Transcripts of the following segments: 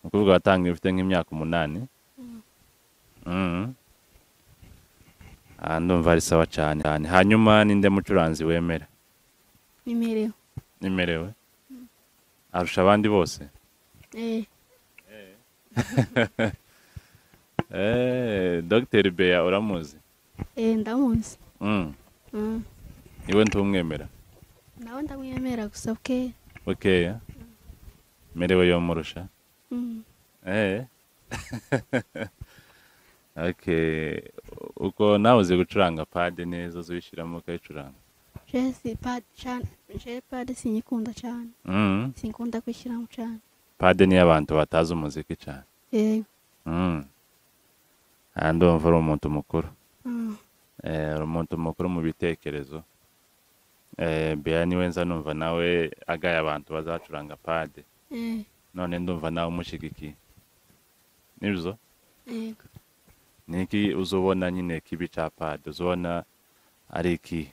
umukobwa watangiye ufite nk'imyaka umunani Mhm. Ah, ndumva ari sawa cyane cyane hanyuma ninde mucuranzi wemera bimerewe nimerewe arusha abandi bose eh Eh, Dr Beya uramuzi eh ndamuzi Mm, Mm. niwe ntumwemera nawe ndamwemera gusa bwe bukeya merewe yomurusha Mm. Eh. okay uko nawe uzi gucuranga pade neza uzishyiramo ukayicuranga je si pas cyane je pas sinyikunda cyane Mhm. sinkunda kwishyiramo cyane pade niyo abantu batazi umuziki cyane eh Mhm. Ah, ndumva uri umuntu mukuru mm. Eh, uri umuntu mukuru mu bitekerezo Eh, Beya niwe nza numva nawe agaye abantu bazacuranga pade eh none ndumva nawe umushyigikiye nibyo eh ni iki uzubona nyine kibi cya padi uzubona ari iki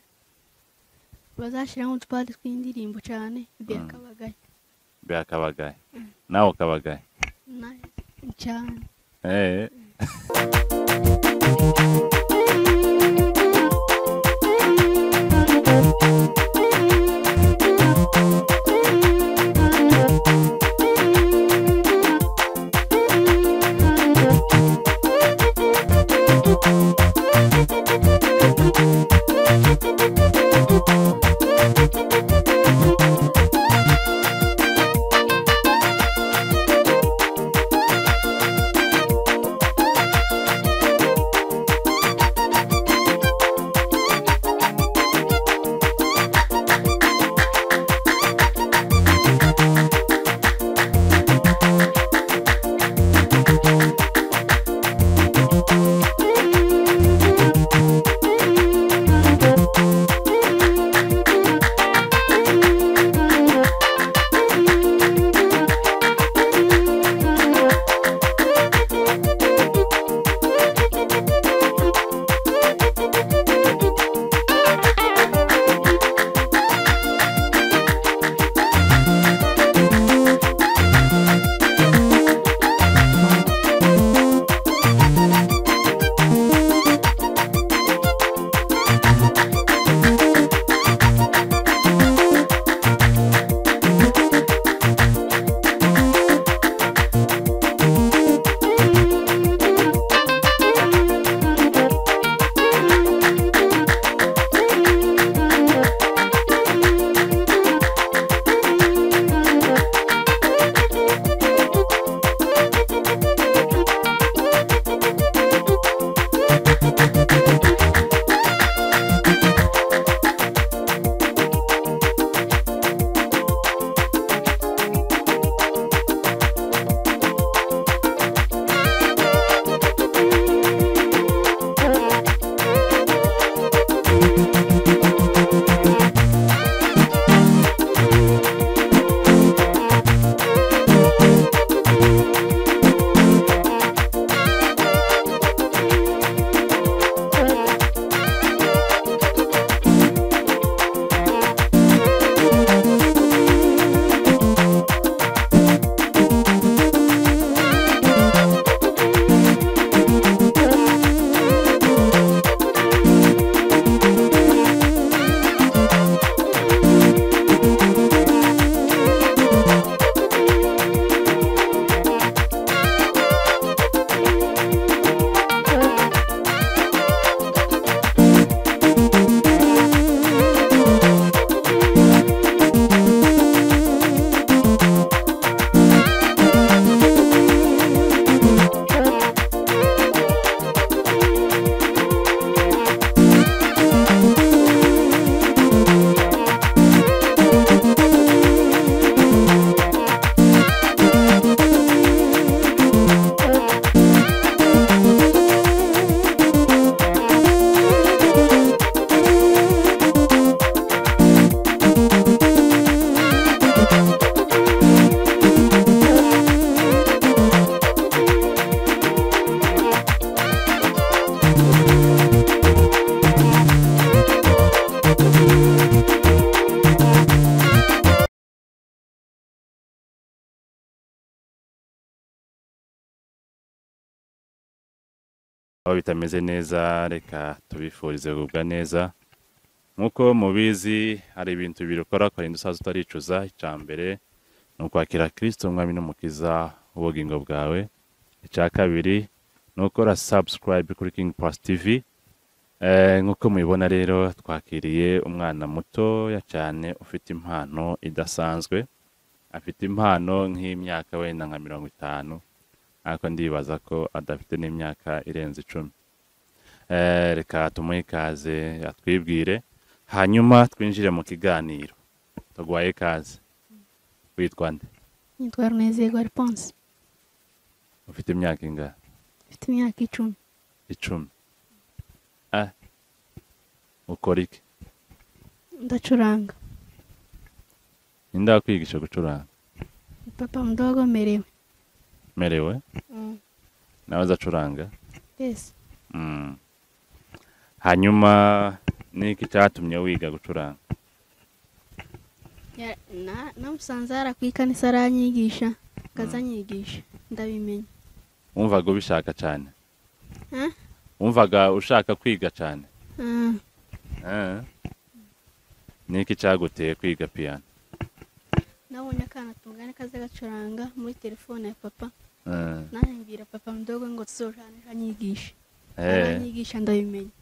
bazashyiramo utupari tw'indirimbo cyane ibyo akabagaye bya kabagaye nawe ukabagaye na cyane Eh. aho bitameze neza reka tubifurize kugubwa neza nk'uko mubizi hari ibintu bibiri ukora ukarinda usaza utaricuza icya mbere ni ukwakira kirisito umwami n'umukiza w'ubugingo bwawe icya kabiri ni ukora sabusikarayibe kuri kingi pasi tivi Eh, nk'uko mubibona rero twakiriye umwana mutoya cyane ufite impano idasanzwe afite impano nk'imyaka wenda nka mirongo itanu ariko ndibaza ko adafite n'imyaka irenze icumi Eh, reka tumuhe ikaze atwibwire hanyuma twinjire mu kiganiro tugwaye ikaze witwa nde nitwa runezerwa riponse ufite imyaka ingana mfite imyaka icumi icumi ah. ukora iki ndacuranga ninde wakwigisha gucuranga papa mdogo merewe merewe nawe azacuranga yesi Mm. hanyuma niki cyatumye wiga gucuranga Ya- na- namusanze hara ku ikanisa aranyigisha akazanyigisha ndabimenya wumvaga ubishaka cyane Eh? wumvaga ushaka kwiga cyane Ah, Eh. niki cyaguteye kwiga piyano nabonye akana tungana kaza gacuranga muri telefone ya papa Eh. nanjye mbwira papa mdogo ngo tuzorane aranyigisha Eh, aranyigisha ndabimenya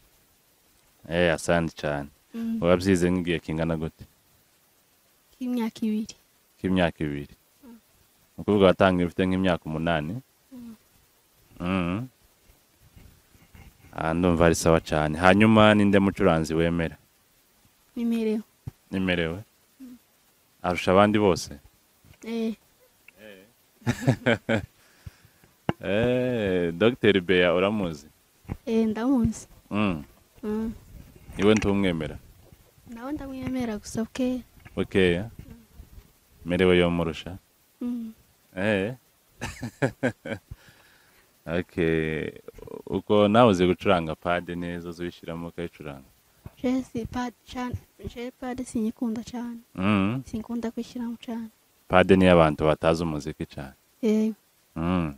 eh, asandi cyane Mm, wabyize nk'igihe kingana gute k'imyaka ibiri k'imyaka ibiri ukuvuga watangiye ufite nk'imyaka umunani Mm. Mm. Ah, ndumva ari sawa cyane hanyuma ninde mucuranzi wemera nimerewe nimerewe arusha abandi bose eh Eh, Dr beya uramuzi eh ndamuzi Mm. Mm. iwe ntumwemera nawe ndamwemera gusa bwe bukeya merewe yomurusha Mm. Eh. okay uko nawe uzi gucuranga pade neza uzishyiramo ukayicuranga jesi padi cyane je padi sinyikunda cyane Mm. sinkunda kwishyiramo cyane pade niyo abantu batazi umuziki cyane yego Mm.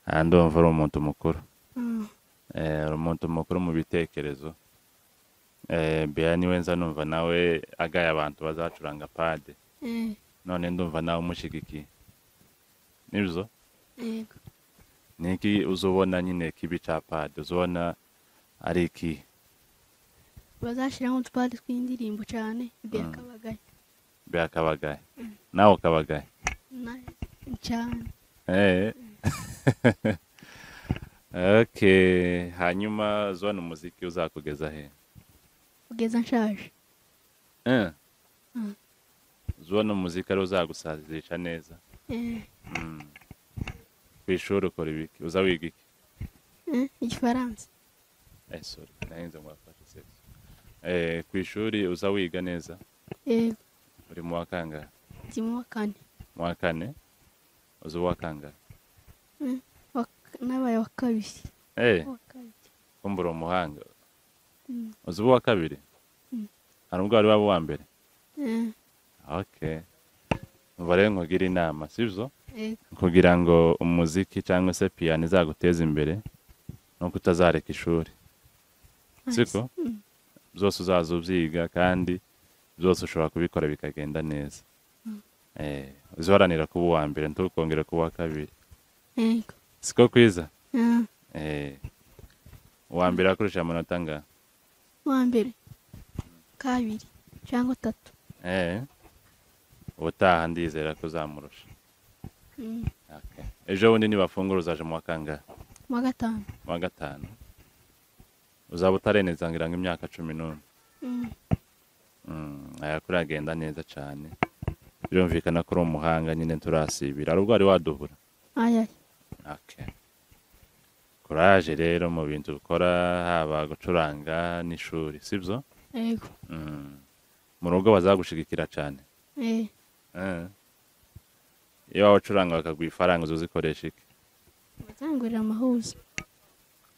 aha ndumva uri umuntu mukuru Mm. Eh, uri umuntu mukuru mu bitekerezo Eh, beya niwe nza numva nawe agaye abantu bazacuranga pade eh none ndumva nawe umushyigikiye nibyo yego ni iki uzubona nyine kibi cya padi uzubona ari iki bazashyiramo utupadi tw'indirimbo cyane ibya Mm. kabagaye bya kabagaye nawe ukabagaye na cyane Eh. okay hanyuma uzubona umuziki uzakugeza he kugeza nshaje Eh. Mm. uzubona umuziki ari uzagusazisha neza eh Mm. ku ishuri ukora ibiki uza wiga iki eh, igifaransa Eh, sorry, nahinze ngo wafashe sex. Eh, ku ishuri uza wiga neza yego uri mu wa kangahe kimwe wa kane mu wa kane uzi uwa kangahe Wa- nabaye wa kabiri Eh, wa kabiri kumva uri umuhanga Mm. uzi uwa kabiri Mm. hari ubwo wari waba uwa mbere eh okay umva rero nkugira inama sibyo yego kugira ngo umuziki cyangwa se piyano izaguteze imbere nuko utazareka ishuri siko Mm. byose uzaza ubyiga kandi byose ushobora kubikora bikagenda neza Mm. eh uziharanira kuba uwa mbere ntukongere kuba uwa kabiri yego siko kwiza Ah, eh uwa mbere akoresha amanota angana uwa mbere kabiri cyangwa atatu eh ubutaha ndizera ko uzamurusha Mm. Okay. ejo bundi nibafungura uzaje mu wa kangahe Mu wa gatanu mu wa gatanu uzaba utareneza ngira ngo imyaka cumi n'umwe Mm. Mm, aya kuri agenda neza cyane birumvikana ko uri umuhanga nyine turasibira hari ubwo wari wadubura Ay, ay. Okay. Courage rero mu bintu ukora haba gucuranga n'ishuri sibyo Yego. Mm. mu rugo bazagushigikira cyane Eh, Eh. iyo waba ucuranga bakaguha ifaranga uzuzikoresha iki bazangurira amahuzo.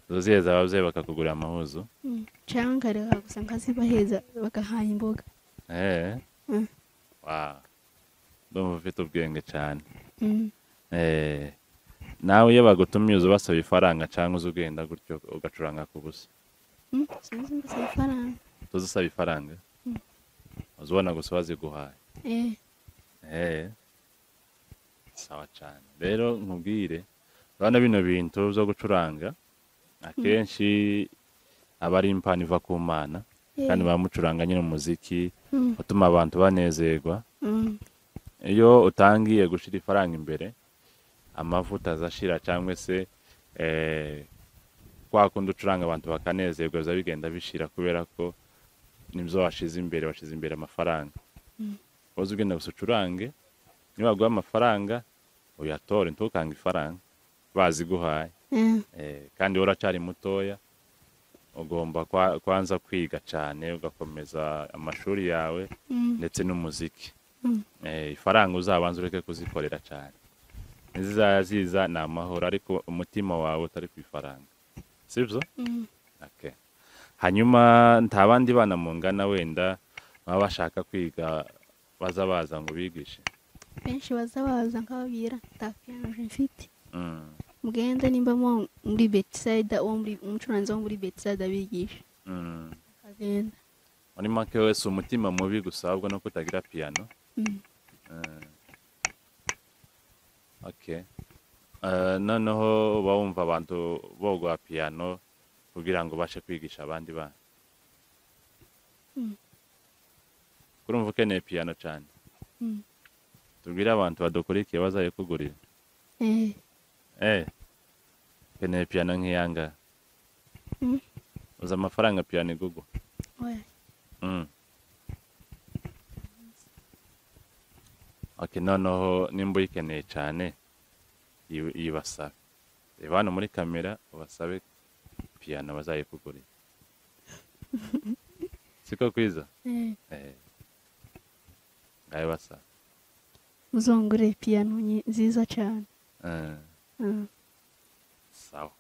uziheza ababyeyi bakakugurira amahuzu Mm. Cyangwa reka gusa nkazibaheza bagahaye imboga. Eh. Mm. Wow. ndumva ufite ubwenge cyane Mm. Eh, nawe iyo bagutumiye uza ubasaba ifaranga cyangwa uza ugenda gutyo ugacuranga ku busa Hmm, sinzi mbese amafaranga tuzi usaba ifaranga uza ubona gusa baziguhaye eh eee sawa cyane rero nkubwire urabona bino bintu byo gucuranga akenshi aba ari impano iva ku mana eh, kandi bamucuranga nyine umuziki hmm, utuma abantu banezerwa hmm, iyo utangiye gushyira ifaranga imbere amavuta azashira cyangwa se eh, kwa kundi ucuranga abantu bakanezerwa biza bigenda bishira kubera ko nibyo washyize imbere washyize imbere amafaranga uzi ugenda gusa ucurange niba baguha amafaranga uyatore ntukange ifaranga baziguhaye eh, Eh, kandi wowe uracyari mutoya ugomba kwa- kwanza kwiga cyane ugakomeza amashuri yawe hmm, ndetse n'umuziki Mm. Eh, ifaranga uzabanza ureke kuzikorera cyane nizizaba ziza ni amahoro ariko umutima wawe utari ku ifaranga sibyo hmm. Okay. hanyuma nta bandi bana mungana wenda baba bashaka kwiga baza baza ngo bigishe benshi baza baza nkababwira ntakiyanje mfite Mm, mugende nimba muba muri betisayida uwo muri umucuranzi wo muri betisayida bigisha mm. akagenda muri make wese umutima mubi gusa ahubwo no kutagira piyano Mm. Okay. Eh, noneho uba wumva abantu bogoha piyano kugira ngo ubashe kwigisha abandi bana Mm. kurumva ukeneye piyano cyane Mm. tubwire abantu badukurikiye bazaye kugurira eh eh ukeneye piyano nk'iyanga Mm. uzi amafaranga piyano igugwa oya Mm. Okay, noneho nimba uyikeneye cyane yi- yibasabe reba hano muri kamera ubasabe piyano bazayikugurira siko kwiza eh Eh. ngayo basaba uzongure piyano nyi- nziza cyane Eh, Ah, sawa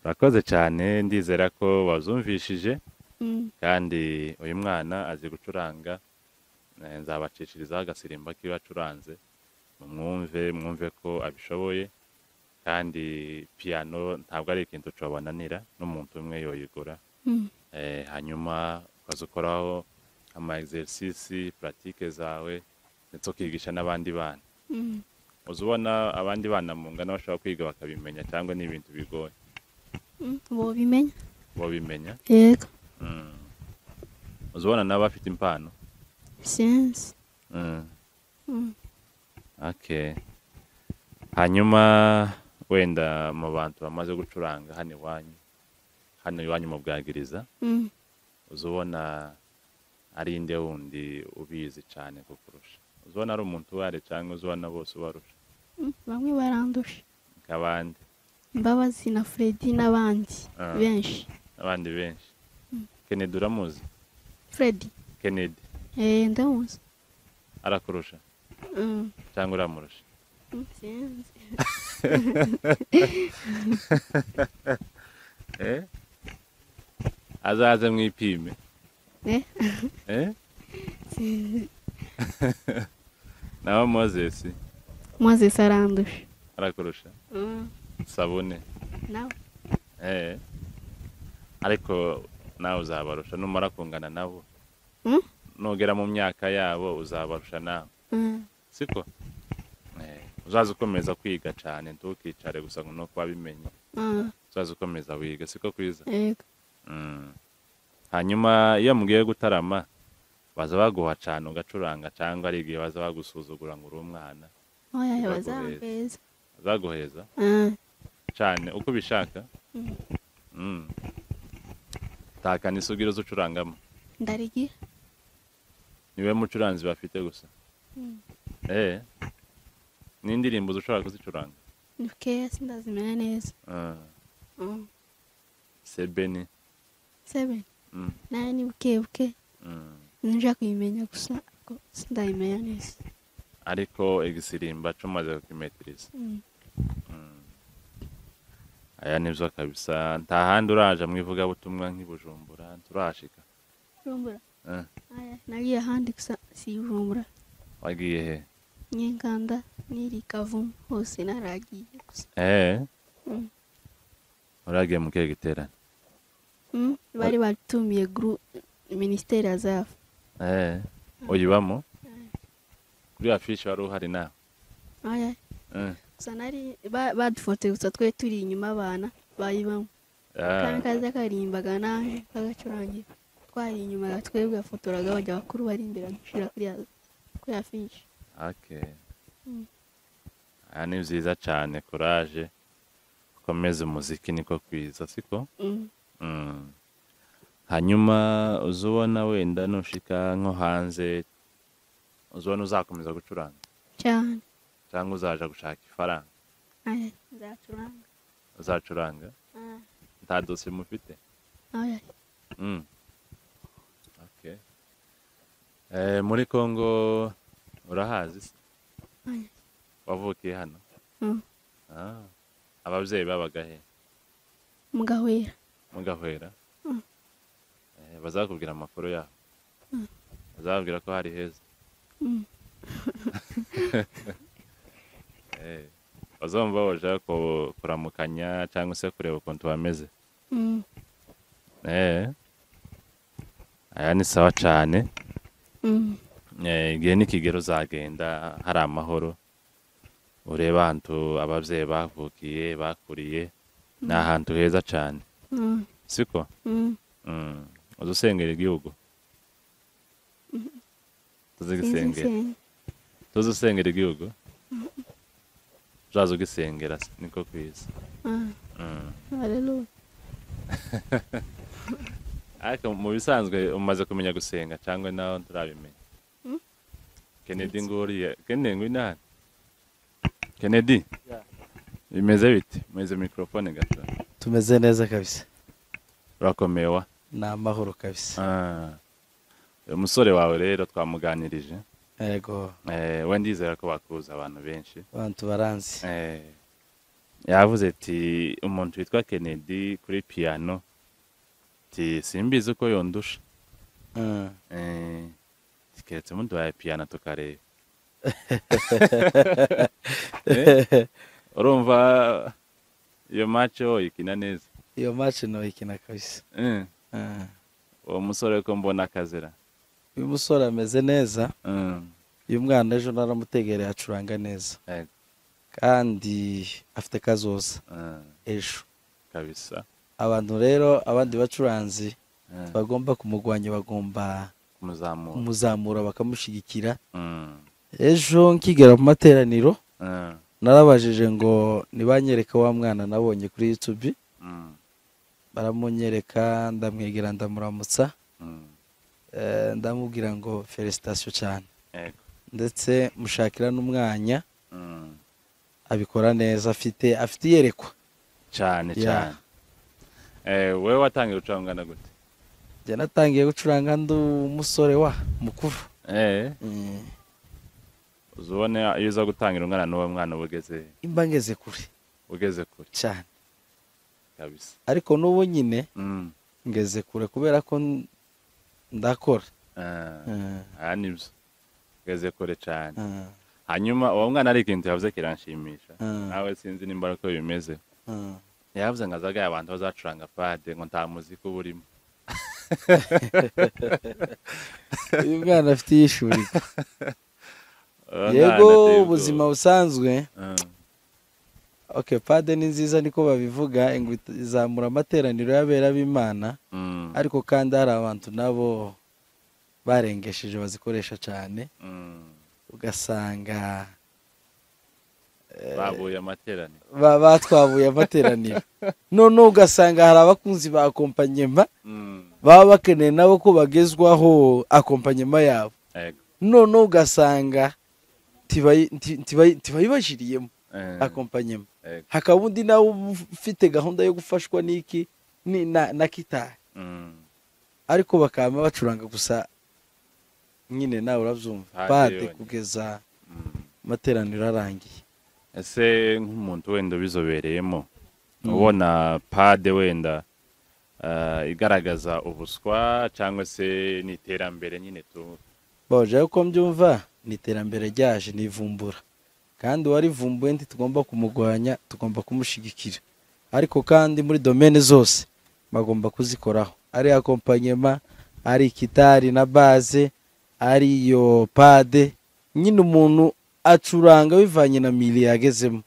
urakoze cyane ndizera ko wazumvishije mm, kandi uyu mwana azi gucuranga eh, nzabacishirizaho agasirimba k'iyo acuranze mumwumve mwumve ko abishoboye kandi piyano ntabwo ari ikintu cobananira n'umuntu umwe yoyigura mm, Eh, hanyuma ukaza ukoraho ama exercise pratique zawe ndetse ukigisha n'abandi bana mm, uza ubona abandi bana mungana bashobora kwiga bakabimenya cyangwa ni ibintu bigoye mm, bobimenya babimenya yego mm. uza ubona n'abafite impano sinzi mm. Mm, Okay. Hanyuma wenda mu bantu bamaze gucuranga hano iwanyu hano iwanyu mu bwagiriza mm. uza ubona ari inde wundi ubizi cyane kukurusha uza ubona ari umuntu ubare cyangwa uza ubona bose ubarusha Mm, bamwe barandusha nk'abandi imbabazi na fredi n'abandi Ah. benshi abandi benshi Kennedy uramuzi fredi Kennedy eh ndamuzi arakurusha Mm, cyangwa uramurusha mm, sinzi eh azaze mwipime eh eh sinzi nawe Moses mozesi arandusha arakurusha Mm, sabune nawe Eh. ariko nawe uzabarusha numara kungana nabo Mm? nugera mu myaka yabo uzabarusha nawe Mm. siko Eh, uzaze ukomeza kwiga cyane ntukicare gusa ngo nuko wabimenye Ah, uzaze ukomeza wiga siko kwiza yego Mm. hanyuma iyo mugiye gutarama baza baguha cyane ugacuranga cyangwa ari igihe baza bagusuzugura ngo uri umwana oya Ibagoye. bazambeza bazaguheza Ah, cyane uko ubishaka Mm. Mm. takana isubwire uzi ucurangamo ndarigira niwe mucuranzi bafite gusa Mm. eh n'indirimbo ushobora kuzicuranga ni bukeya sindazimenya neza Ah, Mm. sebeni seven Mm, nayo ni buke buke mm. ninja kuyimenya gusa ariko sindayimenya neza ariko igisirimba cyo umaze kukimetiriza Mm. Mm. aya nibyo kabisa nta handi uraje mu ivugabutumwa nk'ibujumbura turahashika rumbura Eh, aya nagiye ahandi gusa si rumbura wagiye he nyinkanda n'iri kavumu hose naragiye gusa gusa eee Mm. uragiye mu kihe giterane Mm, bari batumiye guru minisiteri azava eee uyibamo kuri afishi wari uhari nawe Aya, Mm. gusa nari ba- badufotoye gusa twe turi inyuma abana bayibamo Ah, kamikazi akaririmbaga naje kagacurangira twari inyuma ya twebwe yafotoraga bajya bakuru bari imbere gushyira kuri ya- kuri afishi okay. Mm. aha ni byiza cyane kuraje ukomeze umuziki niko kwiza siko Mm. Mm. hanyuma uzubona wenda nushika nko hanze uzubona uzakomeza gucuranga cyane cyangwa uzaja gushaka ifaranga Aya, nzacuranga uzacuranga Ah, nta dosiye mufite aya. Mm. Okay. Eh, muri congo urahazi se Aya. wavukiye hano Mm. ah. ababyeyi babaga he mugahwera mugahwera Mm. Eh, bazakubwira amakuru yabo Mm. bazababwira ko hari heza Mm. Eh, bazumva baje ku- kuramukanya cyangwa se kureba ukuntu bameze Mm. Eh. aya ni sawa cyane Mm. Eh, igihe n'ikigero uzagenda hari amahoro urebe ahantu ababyeyi bavukiye bakuriye ni ahantu heza cyane Mm. siko Mm. Mm. uzi usengera igihugu tuzi Sinzi gisengera nsenga. tuzi usengera igihugu uzaza ugisengera se, niko kwiza Ah, Mm. haleluya ariko mu bisanzwe umaze kumenya gusenga cyangwa nawe turabimenya Mm. kennedy nguriye kennedy ngwinani kennedy bimeze bite muhize mikorofone gato tumeze neza kabisa urakomeye wa ni amahoro kabisa Ah. uyu musore wawe rero twamuganirije yego Eh, we ndizera ko bakuza abantu benshi abantu baranzi Eh, yavuze ati umuntu witwa kennedy kuri piyano ti simbizi uko yondusha Mm. Eh, ati, keretse muduhaye piyano tukareba Eh, urumva iyo mace woyikina neza iyo maci ntoyikina kabisa Eh, Mm. uwo musore ko mbona akazira uyu musore ameze neza Mm, uyu mwana ejo naramutegereye acuranga neza eh, kandi afite kazoza eh, ejo kabisa abantu rero abandi bacuranzi Eh, bagomba kumugwanya bagomba kumuzamura kumuzamura bakamushyigikira Mm, ejo nkigera mu materaniro eh, narabajije ngo nibanyereka wa mwana nabonye kuri yutubi mm, baramunyereka ndamwegera ndamuramutsa mm. Eh, ndamubwira ngo felicitation cyane Ego. ndetse mushakira n'umwanya Mm. abikora neza afite afite iyerekwa cyane Yeah. cyane Eh, wowe watangiye gucurangana gute njye natangiye gucuranga ndi umusore wa mukuru Eh, Mm. uzi ubone iyo uza gutangira umwana n'uwo mwana uba ugeze imba ngeze kure ugeze kure cyane kabisa ariko n'ubu nyine Mm, ngeze kure kubera ko n- ndakora eh, Mm. aha nibyo ugeze kure cyane Mm. hanyuma uwo mwana ari ikintu yavuze kiranshimisha Mm. nawe sinzi nimba uko bimeze Mm. yavuze ngo azagaye abantu bazacuranga pade ngo nta muziki uba urimo uyu mwana afite iyishurirwa Uwo mwana yego ateye ubwoba. ubuzima busanzwe Mm, okay pade ni nziza niko babivuga ngo it- izamura amateraniro y'abera b'imana mm, ariko kandi hari abantu nabo barengesheje bazikoresha cyane mm. ugasanga babuye amateraniro ba- batwabuye amateraniro noneho ugasanga hari abakunzi ba akompanyema Mm, baba bakeneye nabo ko bagezwaho akompanyema yabo ego. noneho ugasanga ntibayi- nti- ntibayi- ntibayibajiriyemo Eh, akompanyema ego. hakaba undi nawe ufite gahunda yo gufashwa n'iki ni- na na kitari Mm. ariko bakaba bacuranga gusa nyine nawe urabyumva Pade pade yonyine. kugeza Mm. amateraniro arangiye ese nk'umuntu wenda ubizobereyemo Mm. ubona pade wenda ah, igaragaza ubuswa cyangwa se n'iterambere nyine tu baje ko mbyumva ni iterambere ryaje ni ivumbura kandi uwarivumbuye ntitugomba kumugwanya tugomba kumushyigikira ariko kandi muri domene zose bagomba kuzikoraho ari akompanyema ari kitari na baze ari iyo pade nyine umuntu acuranga bivanye na mili yagezemo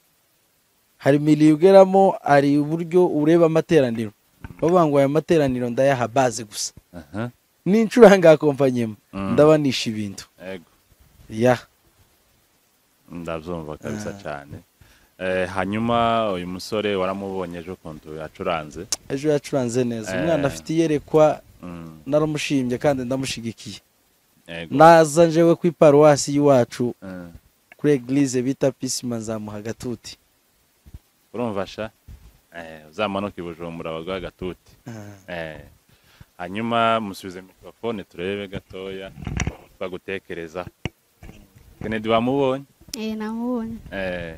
hari mili ugeramo hari uburyo ureba amateraniro bavuga ngo aya materaniro ndayaha baze gusa aha nincuranga akompanyema Mm. ndabanisha ibintu ego ya ndabyumva kabisa Ah. cyane Eh, hanyuma uyu musore waramubonye ejo ukuntu yacuranze ejo yacuranze neza umwana Eh. afite iyerekwa Mm, naramushimbye kandi ndamushigikiye ego naza njewe ku iparuwasi y'iwacu Mm. kuri eglise bita pisima nzamuha agatuti urumva sha Eh, uzamanuka i bujumbura baguha agatuti Eh, hanyuma musubize mikorofone turebe gatoya twagutekereza kennedy wamubonye eee namubonye Eh,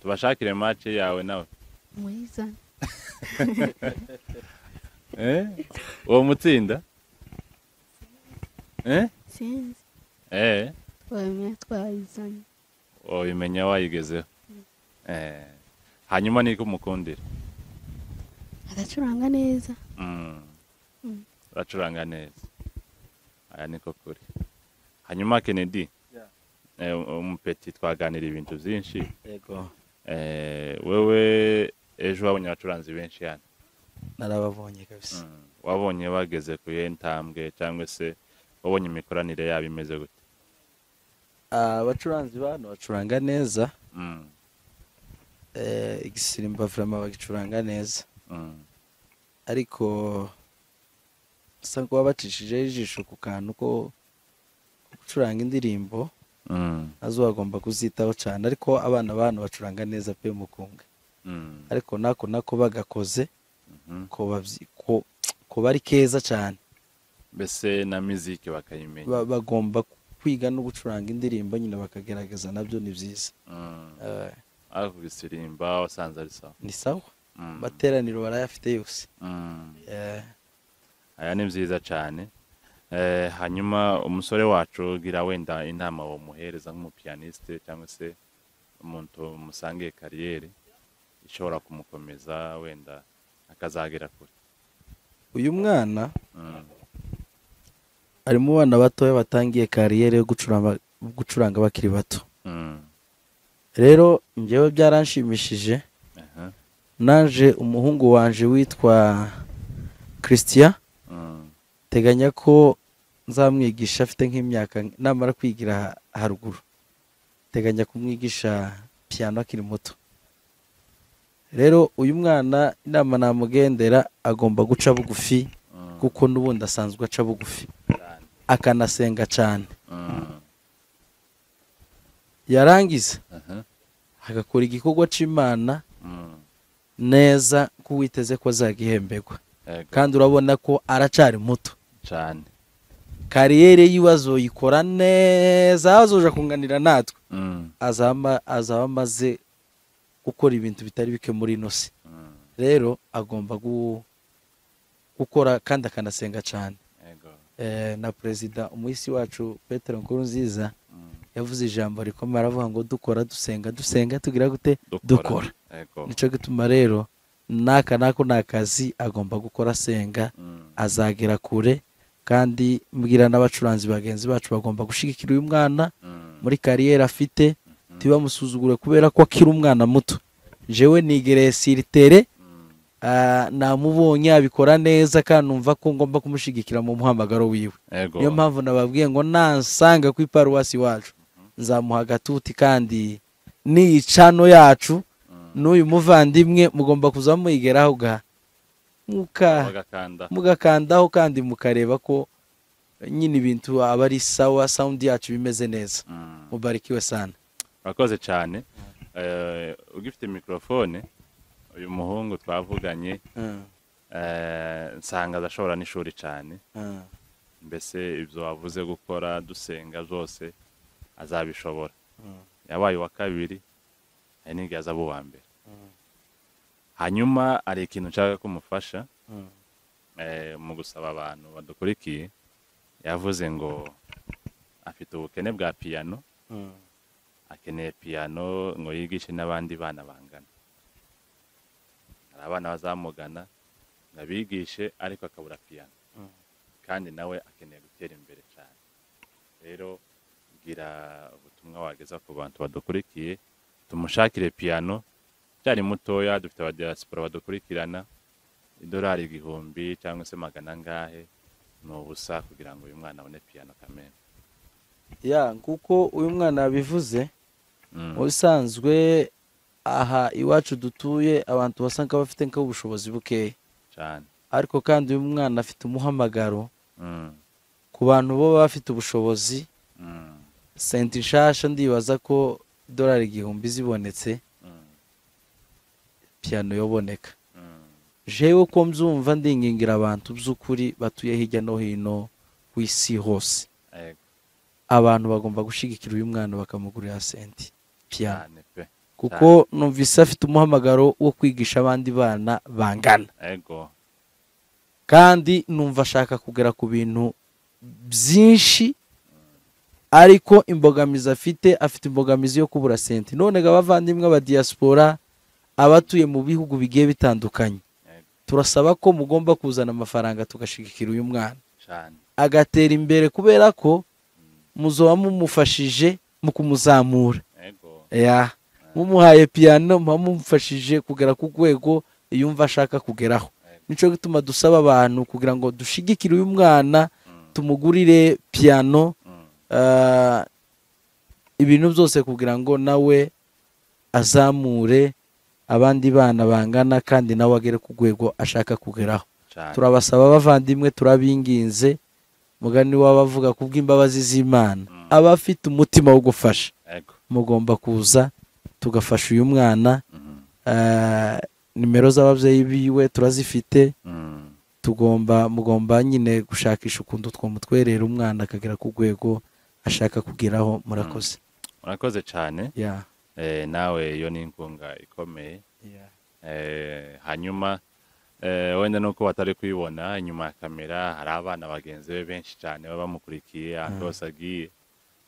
tubashakire make yawe nawe mwiza Eh, uwo mutsinda Eh, sinzi eh, twamenya twayizanye ubimenya wayigezeho Eh, hanyuma niko umukundira agacuranga neza Mm. Mm. uracuranga neza aya niko kuri hanyuma kennedy Yeah. eh, umupeti twaganira ibintu byinshi Eh, wewe ejo wabonye abacuranzi benshi hano narababonye kabisa wabonye bageze ku iyo ntambwe cyangwa se wabonye imikoranire yabo imeze gute Ah, abacuranzi bano bacuranga neza Mm, eh, igisimba vrama bagicuranga neza mm, ariko basa kuba bacishijeho ijisho ku kantu ko ko gucuranga indirimbo mm, nazo bagomba kuzitaho cyane ariko abana bano bacuranga neza pe mukunga mm, ariko nako nako bagakoze mhm. ko babyi- ko- ko bari keza cyane mbese na miziki bakayimenya Ba- bagomba kwiga no gucuranga indirimbo nyine bakagerageza nabyo ni byiza Mm, Eh, ariko kubisirimba wasanze ari sawa ni sawa Mm, amateraniro barayafite yose mm. Eh, aya ni byiza cyane Eh, hanyuma umusore wacu gira wenda inama bamuhereza nk'umupiyaniste cyangwa se umuntu umusangiye kariyeri ishobora kumukomeza wenda akazagera kure uyu mwana Mm, ari mu bana batoya batangiye kariyeri yo gucuranga gucuranga bakiri bato mm, rero njyewe byaranshimishije aha, naje umuhungu wanje witwa christian mm, teganya ko nzamwigisha afite nk'imyaka namara kwigira ha- haruguru teganya kumwigisha piyano akiri muto rero uyu mwana inama namugendera agomba guca bugufi mm, kuko n'ubundi asanzwe aca bugufi cyane, akanasenga cyane mm, yarangiza aha, agakora igikorwa cy'imana mm, neza ko witeze ko azagihemberwa yego, kandi urabona ko aracari muto cyane, kariyeri yiwe azoyikora neza azoja kunganira natwe mm, azaba azaba amaze gukora ibintu bitari bike muri ino si mm, rero agomba gu- gukora kandi akanasenga cyane yego, Eh, na perezida umuhisi wacu petero nkuru nziza mm, yavuze ijambo rikomeye aravuga ngo dukora dusenga dusenga tugira gute dukora yego, nicyo gituma rero n'aka n'ako ni akazi agomba gukora asenga mm, azagera kure kandi mbwira n'abacuranzi bagenzi bacu bagomba gushyigikira uyu mwana mm, muri kariyeri afite mhm, ntibamusuzugure kubera ko akiri umwana muto jewe nigereye siritere mm, ah, namubonye abikora neza kandi numva ko ngomba kumushyigikira mu muhamagaro wiwe yego, niyo mpamvu nababwiye ngo nansanga ku iparuwasi iwacu nzamuha agatuti kandi n'iyicano yacu mm, n'uyu muvandimwe mugomba kuza muyigeraho ga muka bagakanda, mugakandaho kandi mukareba ko nyine ibintu aba ari sawa sound yacu bimeze neza mm. mubarikiwe sana urakoze cyane Eh, ugifite mikorofone uyu muhungu twavuganye eh, nsanga adashobora n'ishuri cyane mbese ibyo wavuze gukora dusenga byose azabishobora yabaye uwa kabiri hari n'igihe azaba uwa mbere hanyuma hari ikintu nshaka ko umufasha eh, mu gusaba abantu badukurikiye yavuze ngo afite ubukene bwa piyano akeneye piyano ngo yigishe n'abandi bana bangana hari abana bazamugana ngo abigishe ariko akabura piyano kandi nawe akeneye gutera imbere cyane rero bwira ubutumwa wageza ku bantu badukurikiye tumushakire piyano cyari mutoya dufite abadiyasipora badukurikirana idolari igihumbi cyangwa se magana angahe ni ubusa kugira ngo uyu mwana abone piyano kamere ya kuko uyu mwana yabivuze ubusanzwe aha iwacu dutuye abantu basanga bafite nk'ubushobozi bukeya cyane ariko kandi uyu mwana afite umuhamagaro Mm, ku bantu baba bafite ubushobozi mm, senti nshasha ndibaza ko idolari igihumbi zibonetse mm, piyano yoboneka mm, jewe ko mbyumva ndingingira abantu by'ukuri batuye hirya no hino ku isi hose ego, abantu bagomba gushyigikira uyu mwana bakamugurira senti piyano cyane pe kuko numvise afite umuhamagaro wo kwigisha abandi bana bangana ego kandi numva ashaka kugera ku bintu byinshi ariko imbogamizi afite afite imbogamizi yo kubura senti none ngo abavandimwe ba diaspora abatuye mu bihugu bigiye bitandukanye ego, turasaba ko mugomba kuzana amafaranga tugashigikira uyu mwana cyane agatera imbere kubera ko muzoba mumufashije mu kumuzamura ego ya mumuhaye piyano muba mumufashije kugera ku rwego yumva ashaka kugeraho nicyo gituma dusaba abantu kugira ngo dushigikire uyu mwana Mm, tumugurire piyano mm, ah, ibintu byose kugira ngo nawe azamure abandi bana bangana kandi nawe agere ku rwego ashaka kugeraho cyane turabasaba abavandimwe turabinginze mugani waba avuga kubw'imbabazi z'imana Mm. aba afite umutima wo gufasha ego mugomba kuza tugafasha uyu mwana mm, eh, nimero z'ababyeyi biwe turazifite mm, tugomba mugomba nyine gushakisha ukuntu twamutwerera umwana akagera ku rwego ashaka kugeraho murakoze urakoze cyane ya eh, nawe iyo ni inkunga ikomeye Eh, hanyuma eh, wenda nuko batari kuyibona inyuma ya kamera hari abana bagenzi be benshi cyane baba bamukurikiye ahantu hose agiye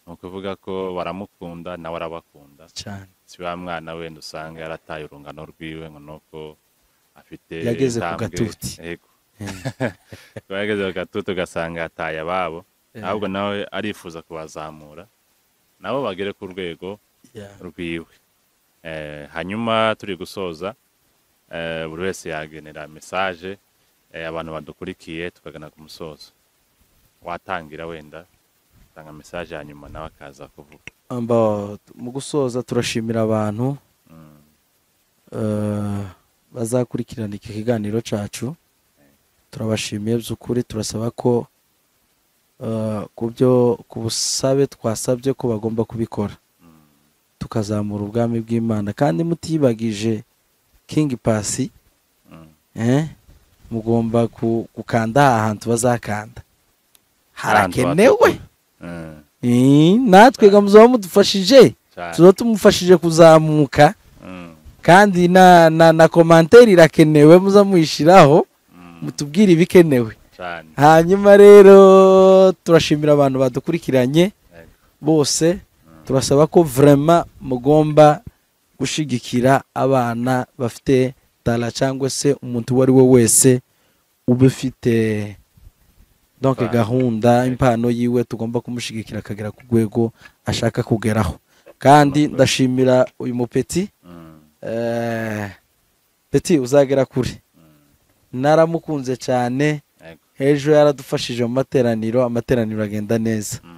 ni ukuvuga ko baramukunda nawe arabakunda cyane si wa mwana wenda usanga yarataye urungano rwiwe ngo nuko afite Yageze ku intambwe- gatuti. Yego. Kuba yageze ku gatuti ugasanga yataye ababo ahubwo nawe arifuza kubazamura nabo bagere ku rwego ya rwiwe Eh, hanyuma turi gusoza eh, buri wese yagenera mesaje eh, abantu badukurikiye tukagana ku musozo watangira wenda tanga mesaje hanyuma nawe akaza kuvuga Amba- mu gusoza turashimira abantu Mm, eh, bazakurikirana iki kiganiro cyacu turabashimiye by'ukuri turasaba ko eh, ku byo ku busabe twasabye ko bagomba kubikora mm, tukazamura ubwami bw'imana kandi mutiyibagije kingi pasi mm. eh, mugomba ku- gukanda aha hantu bazakanda Abantu harakenewe batukura. Mm, Eh, natwe ga muzaba mudufashije cyane. tuba tumufashije kuzamuka Mm, kandi na na na komanteri irakenewe muza muyishyiraho mm, mutubwire ibikenewe cyane. hanyuma rero turashimira abantu badukurikiranye Yego. bose turasaba ko vrema mugomba gushyigikira abana bafite tara cyangwa se umuntu uwo ari we wese uba ufite donc Impano. gahunda impano yiwe tugomba kumushyigikira akagera ku rwego ashaka kugeraho kandi ndashimira uyu mupeti Mm, Eh, peti uzagera kure mm, naramukunze cyane yego. hejuru yaradufashije mu materaniro amateraniro agenda neza Mm.